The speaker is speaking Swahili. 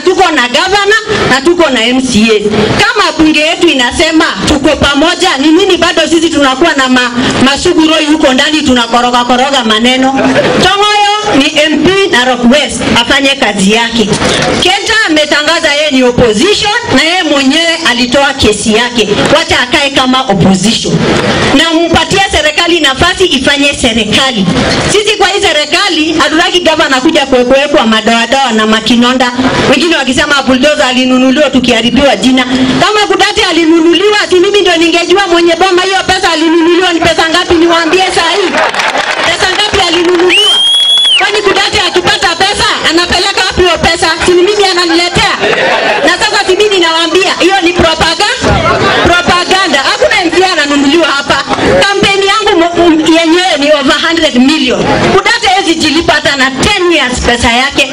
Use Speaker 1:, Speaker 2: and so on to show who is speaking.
Speaker 1: tuko na gavana na tuko na MCA. Kama bunge yetu inasema tuko pamoja, ni nini bado sisi tunakuwa na ma, masuguroi huko ndani tunakoroga koroga maneno? Tongoyo ni MP Narok West afanye kazi yake. Kenta ametangaza yeye ni opposition na yeye mwenyewe alitoa kesi yake, wacha akae kama opposition na mpatie serikali nafasi ifanye serikali. Sisi kwa hii serikali hatutaki gavana kuja kuwekwa madoadoa na makinonda, wengine wakisema bulldozer alinunuliwa tukiharibiwa jina. Kama Kudati alinunuliwa, si mimi ndio ningejua mwenye boma hiyo pesa alinunuliwa ni pesa ngapi, niwaambie saa hii pesa ngapi alinunuliwa. Kwani Kudati akipata pesa anapeleka wapi hiyo pesa? Si ni mimi ananiletea? Na sasa si mimi nawaambia hiyo ni propaganda, propaganda. Hakuna MP ananunuliwa hapa. Kampeni yangu mo- m- yenyewe ni over 100 million. Kudati hawezi jilipa hata na 10 years pesa yake